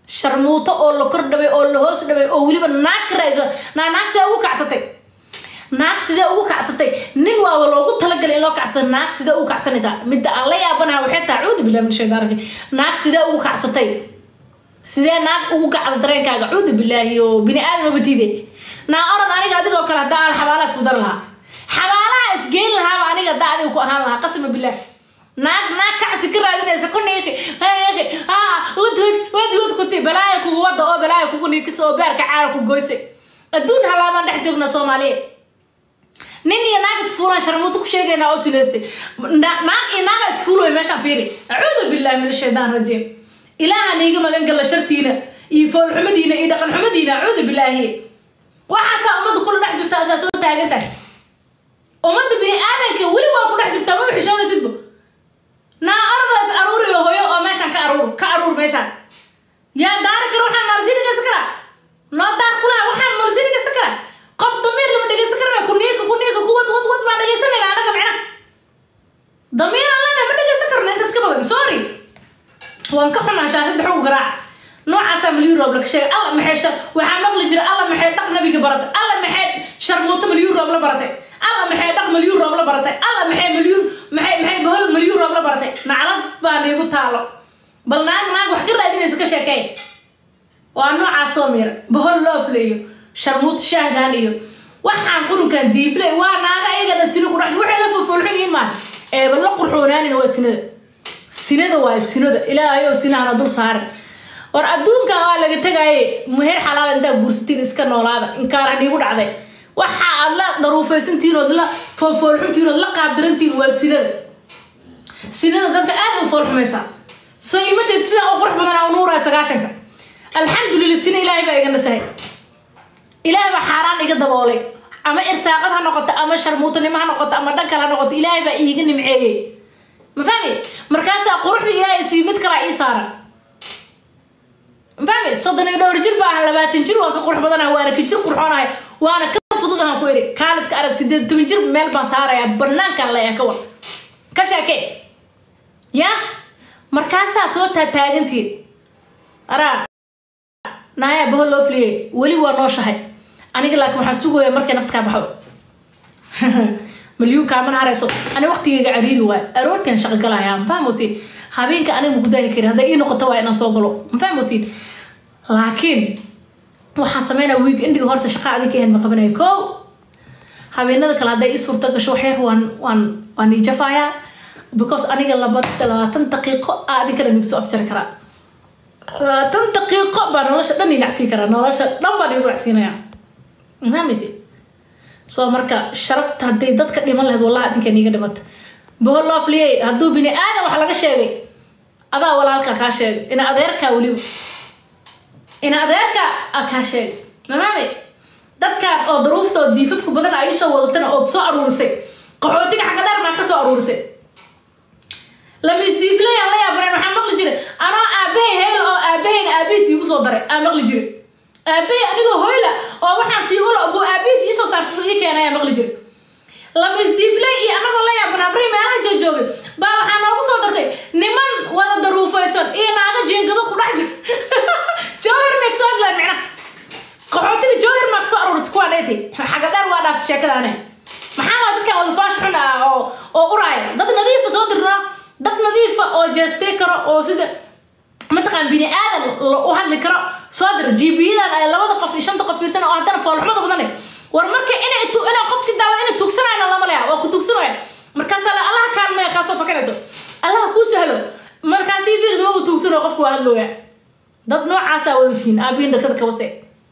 sharmuuto oo la kor dhabay oo la hoos dhabay oo weliba naag ka raadisa naa naag sidee ugu kacsatay naag sidee ugu kacsatay nin waaba loogu talagalay in loo kacsada naag sidee ugu kacsanaysaa midda aan la yaabanaha waxay tahay cuudu billahi min shaytaan rajiim naag sidee ugu kacsatay sidee naag ugu kacda dareenkaaga cuudu billaahi oo bini aadama batiide naa orod aniga adigoo kale haddaa aan xabaalaha isku dar lahaa xabaalaha isgeyn lahaaba aniga haddaa adiga ku ahaan lahaa qasama billaah naag naag kacsi ka raadinaysa ku niiki wadwad wadwad kuti balaaya kugu wada oo balaaya kugu niikisa oo beerka caara ku goysay adduun halaabaan dhex joogna soomaaliya nin iyo naag isfuulaan sharmuuto ku sheegaynaa oo sileystay naag iyo naaga isfuulooy meeshaan fiiri acuudu billahi min ashaytaan rajiim ilaaha niiga magan gala shartiina iyo foolxumadiina iyo dhaqan xumadiina acuudu billaahi waxaasaa ummadda kula dhex jirta asaa soo taagan tahay ummadda bini aadanka weli waa ku dhex jirtaa maba xishoonaysidba naa aradaas aruuriyo hoyo oo meeshaan ka aruur ka aruur meeshaan yaa daari kara waxaan maalsiini geysan karaa noo daar kulaha waxaan maalsiini geysan karaa qof damiir lama dhegeysan karaa kuniika kuniika kuwad wad wad baan dhegeysanayna anaga micna damiir allana ma dhegeysan karno intaas ka badan sorry waan ka xunaa shaashada xoog garaac noocaasaa malyu roob la ka sheegay alla maxay shar waxaa maqli jira alla maxay dhaq nabiga baratay alla maxay sharmuuto malyu roob la baratay alla maxay dhaq malyu roob la baratay alla maxay malyuun maxay maxay bahol malyu roob la baratay naclad baa niigu taalo bal naag naag wax ka raadinaysa ka sheekey waa noocaas soo miira bahol loofle iyo sharmuuto shaahdan iyo waxaan qurunkan diifle waa naaga ayagana sino ku dhex waxay la fofolxun yihiin maan eeba la qurxoonaanina waa sinada sinada waa sinada ilaahayow sinahana dul saaran war adduunkan waa laga tegaaye meher xalaal intaa guursatiin iska noolaada inkaara niigu dhacday waxa aad la daruufaysantihiin ood la foolfoolxuntihiin ood la qaabdarantihiin waa sinada sinada dadka aad u foolxumaysaa so ima jeed sidaa u qurux badanaa u nuuraya sagaashanka alxamdulillah sina ilaahay baa iga nasahay ilaahay baa xaaraan iga daboolay ama irsaaqad ha noqoto ama sharmuutanimo ha noqoto ama dhankal ha noqoto ilaahay baa iiga nimceeyey ma fahmi markaasaa quruxda ilaahay sii mid kalaa ii saaran ma fahmi soddon iyo dhowr jir baa labaatan jir waan ka qurux badanahay waana ka jir qurxoonahay waana ka fududahan ku eri kaaliska arag sideed toban jir meel baan saarayaa banaankaan leeyaa ka war ka sheekee ya markaasaad soo taataagantiid araa naaya baho loo fliyey weli waa nooshahay aniga laakiin waxaan sugayaa markay nafta kaa baxdo مليون كامل هرسو أنا وقتي عريري واي أروتين شغال يا مفهم وسين هابين كأنا مقدار كده هذا إيه نقطة واي أنا صوغلو مفهم وسين لكن waxaan sameynaa wiig indiga horta shaqa adinka ahayn ma qabanayo ko habeenada kale hadday ii suurta gasho waxyar waan waan waan ii jafayaa because aniga laba labaatan daqiiqo aa adinkana nigu soo afjari karaa labaatan daqiiqo baa nolosha dhan inacsiin karaa nolosha dhan baan igu nacsiinayaa mafahmaysi soo marka sharafta hadday dadka dhiman lahayd wallahi adinka niiga dhimata boholofliyey hadduu bini aadan wax laga sheegay adaa walaalkaa kaa sheegay ina adeerkaa weliba ina adeerka a kaa sheegay mamaame dadkan oo daruufta oo diifafka badan ay soo wadatana ood soo aruurisay qaxootiga xagga dheer maa ka soo aruurisay lamisdiiflayaan la yaabaneen waxaa maqli jiray anoo aabahay heel oo aabahayna aabahiis iigu soo daray aa maqli jiray aabahay anigoo hoyla oo waxaan sii ula buu aabahiis iisoo saarsada ii keenay aa maqli jiray lamisdiiflay iyo anagoo la yaaban abri meelaha joojoogay baa waxaa noogu soo dartay niman wada daruufaysan iyo naaga jeengado ku dhex jira jowhar meeg soo hadlaan micna qaxootiga jowhar maag soo aruurisa kuwaa dheetay xagga dheer waa dhaaftay sheekadaane maxaa waa dadkan wada faash xun ah oo oo uraaya dad nadiifa soo dirnaa dad nadiifa oo jeestay karo oo sida mataqaan bini aadan u hadli karo soo dira gbiyadan ay labada qof iyo shanta qof fiirsan oo haddana foolxumada badan leh war marka inay tu inay qofkii daawad inay tugsanayna lama leha waa ku tugsanaya markaasaa la allaha kaalmaya kaasoo fakanayso allaha kuu sahlo markaasii fiirs mabu tugsano qofku waa hadlooya dad noocaasaa wadatiin aabihin dhakada kabase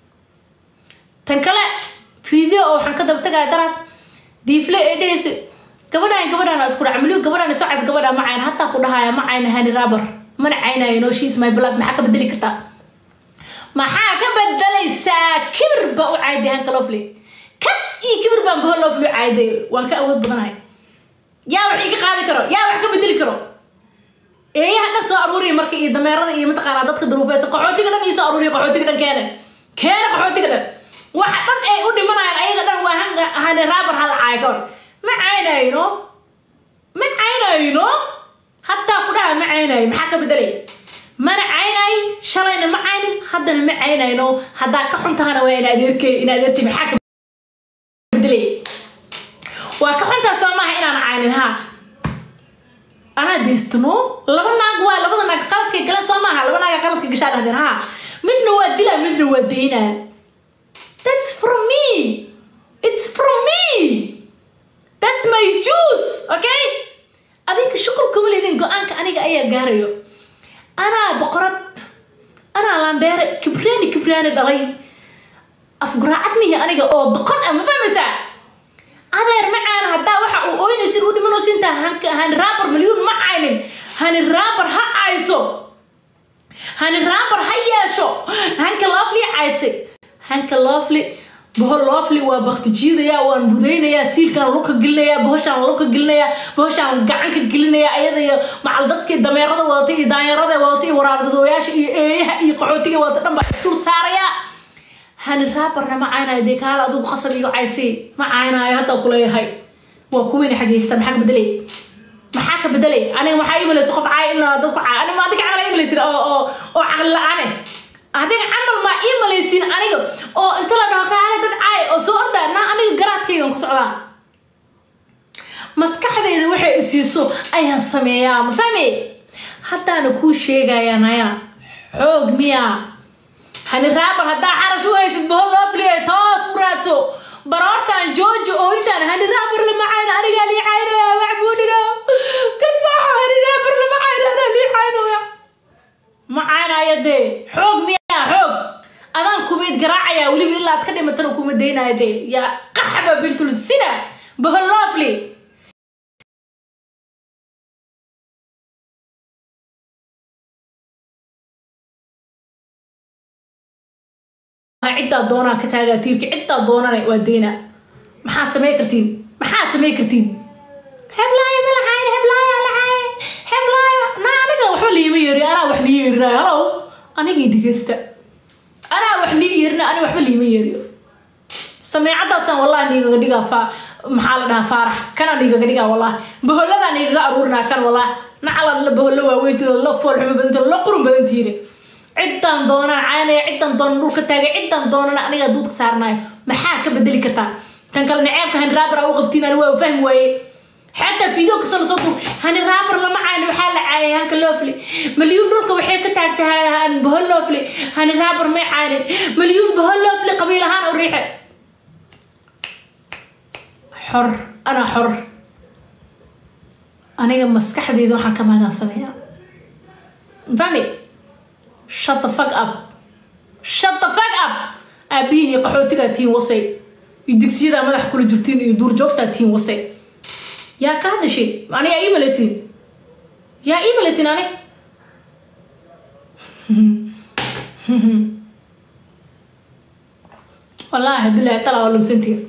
tan kale video oo waxaan ka daba tagaya daraad diifle ee dhehaysa gabadhaan gabadhaan isku dhaca milyoon gabadhaan soo cays gabadhaa ma cayn hataa ku dhahaya ma cayna hani rabar mana caynayo no she's my blood maxaa ka bedeli kartaa maxaa ka bedelaysaa kibir baa u cayday hanka lofle kas iyo kibir baan baho lofle u cayday waan ka awood badanahay yaa wax iga qaadi karo yaa wax ka bedeli karo eeyaha dhan soo aruuriya marka iyo dameerada iyo mataqaanaa dadka daruufeysa qaxootiga dhan iyo soo aruuriya qaxootiga dhan keene keene qaxootiga dhan waxa dhan ay u dhimanayaan ayaga dhan waa hanga hani raabar hal caay ka hor ma caynayno ma caynayno hataa ku dhaha ma caynayo maxaa ka bedelay mana caynayn shalayna ma caynin haddana ma caynayno haddaa ka xuntahana waa in adeerkey in adeertay maxaa ka bedelay waa ka xuntaa soo maaha inaan caynin ha anaa deystano laba naag waa labada naag qaladkay galeen soo maaha laba naaga qaladka gashaa dhahdeen ha midna waa dilaa midna waa daynaa that's from me it's from me that's my juice okay adinka shuqul kuma leedin go-aanka aniga ayaa gaarayo anaa boqorad anaa landheere kibraani kibraani dhalay afguraacad mihi aniga oo doqon ah ma fahmaysaa adeer macaana haddaa waxa uu ooynaysin u dhimanayso intaa hanka hani raabar milyuun ma caynin hani raabar ha cayso hani raabar ha yeesho hanka loofli caysay hanka loofli bohol loofli waa bakti jiidayaa waan budaynayaa siilkaan luka gelinayaa bohoshaan luka gelinayaa bohoshaan gacanka gelinayaa ayada iyo macal dadkii dameerada wadata iyo daanyarada wadata iyo waraabdadooyaasha iyo eeyaha iyo qaxootiga wadata dhan baa dul saarayaa hani raabarna ma caynayo dee kaala adigu qasab iga caysay ma caynayo hadda kuleeyahay waa kuweyna xagiigta maxaa ka bedelay maxaa ka bedelay aniga waxaa imalaysa qof caay in dadku caay aniga adiga camal imalaysin oo oo oo caqli la-aane adiga camal maa imalaysin aniga oo inta la dhaho kaale dad caay oo soo ordaa naa aniga garaadkaygan ku socdaa maskaxdayda waxay isiiso ayaan sameeyaa ma fahmi haddaana kuu sheegayaa naya xoog miyaa hani raabar haddaa xarash u haysid bahol loo filiyay toos u raadso baroortaan jooji oo intaan hani raabar lama cayno anigaa lii caynaya waxbuudhino kalbaaxo hani raabar lama cayno anaa lii caynaya ma caynaya dee xoog miyaa xoog adaan kumayd garaacayaa weliba ilaa ad ka dhimatana kuma daynaya dee yaa qaxba bintul sina bahol loofli ciddaa doonaa ka taagaa tiirka ciddaa doonana waa deyna maxaa samey kartiin maxaa samey kartiin heblaayo ma lahayn heblaayo lahayn heblaayo naa aniga waxba liima yeeri anaa wax nii yeerinaayo halow anigii dhegeysta anaa wax nii yeerina aniga waxba liima yeeriyo sameecadaasaan wallahi niigaga dhigaa fa maxaa la dhahaa faarax kana niigaga dhigaa wallahi baholladaa niigaga aruurinaa kan wallahi nacalaad la bahollo waaweyntooda la foolxumo badantooda la qurun badantiine ciddaan doonaan caynaya ciddaan doonan dhulka taagay ciddaan doonana anigaa duudka saarnayo maxaa ka bedeli kartaa tan kale naceebka hani raabar aa u qabtiin ani waa fahmi waaye xataa fiideo kasta lasoo duub hani raabar lama cayno waxaa la caayay hanka loofli malyuun dhulka waxay ka taagtahay bahol loofli hani raabar may caynin malyuun bahol loofli qabiil ahaan u riixe xor anaa xor aniga maskaxdeeda waxaan ka maagaan sameeyaa fahmi shut the fuck up shut the fuck up aabihiin iyo qaxootigaa tiin wasay iyo digsiyadaa madax kula jirtiin iyo duurjoogtaa tiin wasay yaa ka hadashay ani yaa ii malaysiin yaa ii malaysiin ani wallaahi bilahi talaa waa lunsantiya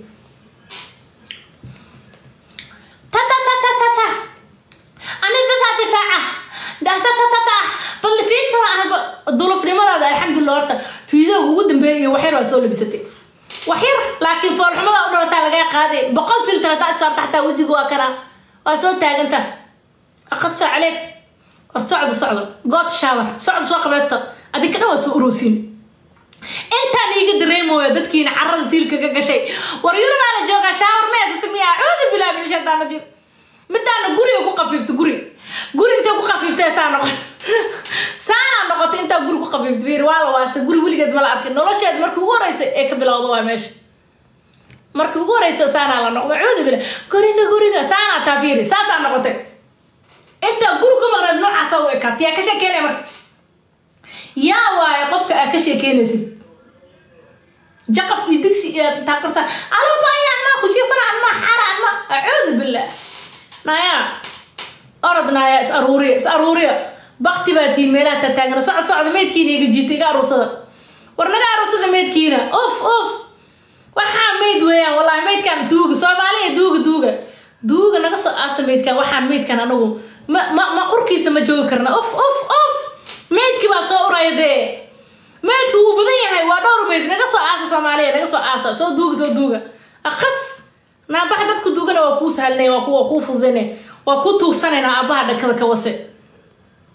ta ta ta ta ta ta ani tataa difaaca da ta ta ta ta bal fiidkana ah dulufnimadaada alxamdulilah horta fiidooga ugu dambeeya iyo waxyar waa soo labisatay waxyar laakiin foolxumada u dhalataa lagaa qaaday boqol filtan hadaa isaarta xataa wejiga waa kana waa soo taaganta aqadso caleeg war socda socda good shower socda soo qabaysta adinka dhan waa soo uroosiin intaan iiga dareemooya dadkiina carada tiilka ka gashay war yurubaa la joogaa shaawar ma haysata miyaa cuudu bilaa min shaytaan rajiim midaana guriga ku qafiifta guri guri intay ku qafiiftay saa noqo saanaa noqotay intaa guri ku qafiifta fiir waa la waashtay guri weligeed ma la arkin nolosheed markii ugu horeysa ee ka bilowda waa meesha markii ugu horeysa saanaa la noqday cuudu bila guriga guriga saanaa taa fiiri saasaa noqotay intaa guri ku maqneed noocaasa u ekaat yaa ka sheekeynaya marka yaa waaye qofka aad ka sheekeynaysid jaqaf iyo digsi iyo taaqarsa alabaya anmaa kujiifana anmaa xara anma acuudu billah naya orod naya is aruuriya is aruuriya bakti baa tiin meelaha tataagana socod socda meydkiina iga jiita iga aruursada war naga aruursada meydkiina uf uf waxaa meyd weeyaan wallahi meydkan duuga soomaaliya duuga duuga duuga naga soo aasta meydkan waxaan meydkan anagu ma ma ma urkiisa ma joogi karna uf uf uf meydkii baa soo uraya dee meydku wuu badan yahay waa dhowr meyd naga soo aasa soomaaliya naga soo aasa soo duuga soo duuga akas naabaha dadku duugana waa kuu sahalnay waa kuwa kuu fududane waa ku tuugsanayna aabaha dhakada ka wase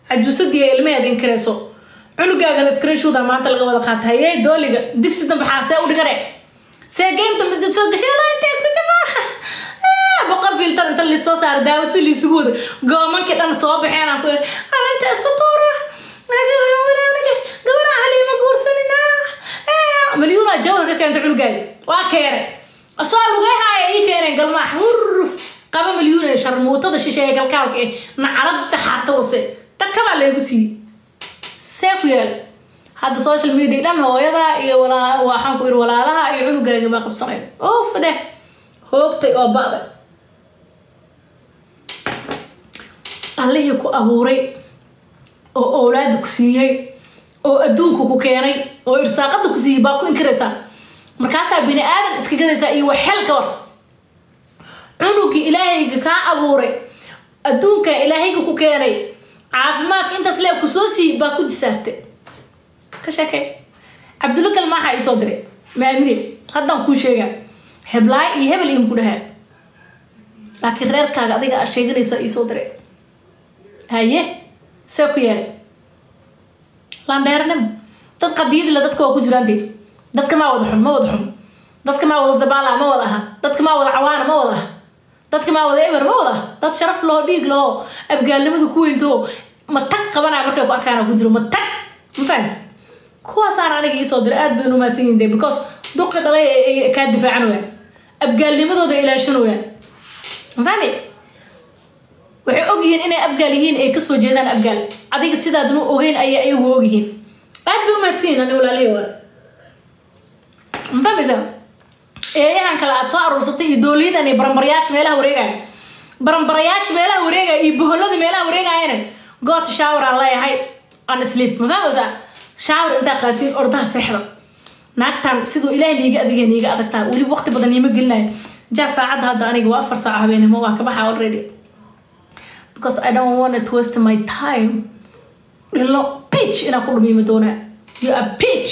cajuusadii ilmaheeda inkareyso cunugaagana screenshoda maanta laga wada qaata hayey dooliga digsi dambe xaasee u dhigane see game dambe soo gashay inta isku jabaa boqol filtar inta lisoo saara daawo si liisugu wada goomankii dhan soo baxeen aan ku yiri alinta isku tuura gabadha halima guursanina malyuuna jawhar ka keenta cunugaaga waa keene asoo lugay haaya ii keeneen galmaax huruf qaba malyuuna sharmuutada shisheeye galkaalka eh nacalada xaarta wase dhakabaa leegu siiyey see ku yaala hadda social media dhan hooyada iyo walaa waxaan ku iri walaalaha iyo cunugaaga baa qabsanayn uf dheh hoogtay oo ba'da allihii ku abuuray oo owlaada ku siiyey oo adduunka ku keenay oo irsaaqada ku siiyey baa ku inkiraysaa markaasaa bini aadan iska gadaysaa iyo waxel ka war cunugii ilaahayga kaa abuuray adduunka ilaahayga ku keenay caafimaadka intaas lee ku soo siiyey baa ku jisaartay ka sheekay cabdulla kalmaaxa ii soo diray maamine haddaan kuu sheegaa heblaay iyo hebel iin ku dhahaa laakiin reerkaaga adiga aa sheeganaysa ii soo diray haye see ku yeelay landheernimo dad qadiyadila dadka waa ku jiraan dee dadka maa wada xun ma wada xun dadka maa wada dabaala ma wada aha dadka maa wada cawaana ma wada aha dadka maa wada eber ma wada aha dad sharaf loo dhiig laho abgaalnimadu ku weyntaho ma tag qabanaya markay ku arkaan ku jiro ma tag ma fahmi kuwaasaan aniga iisoo diray aad baynu umaadsan yihin de because duqi dhalay ay kaa difaacan wayaan abgaalnimadooda ilaashan wayaan ma fahmi waxay ogyihiin inay abgaal yihiin ay kasoo jeedaan abgaal adiga sidaadnu ogeyn ayay ayagu ogyihiin aad bay umaadsan yihin ani walaalihi waa ma fahmaysaa eeyahan kale aad soo aruursatay iyo dooliyadan iyo baranbarayaasha meelaha wareegaya baranbarayaasha meelaha wareegaya iyo boholada meelaha wareegayana goota shower aan leeyahay aan sleep ma fahmaysaa shower intaa qaatiin ordaha seexda naagtan siduu ilaahay niiga adiga niiga adagtaa weliba waqti badan niima gelinayo jaa saacadda hadda aniga waa afar saac habeenimo waa kabaxa already because I don't want to waste my time dhilo pitch inaan ku dhumiima doonaa you are pitch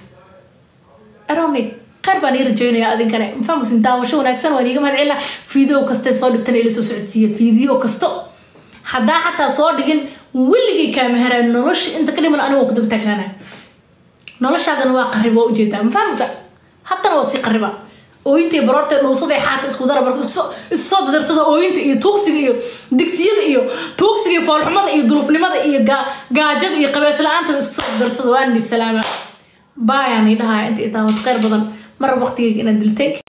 I don't need qaar baan ii rajeynaya adinkane mafahmusin daawasho wanaagsan waan iiga mahad celina video kaste soo dhigtan ila soo socodsiiya video kasto haddaa xataa soo dhigin weligay kaamaharaan nolosha inta ka dhiman aniga ku daba taagnaana noloshaadana waa qarib waa ujeedaa mafahmusa haddana waa sii qariba ooyinta iyo baroorta dhuusada xaarka isku dara marka isu soo dadarsada ooyinta iyo tuugsiga iyo digsiyada iyo tuugsiga iyo foolxumada iyo dulufnimada iyo gaajada iyo qabees la-aantaba isku soo dadarsada waan salaama baayaan idhahaa inta idaawad kheyr badan mar waqtigeyga inaad diltay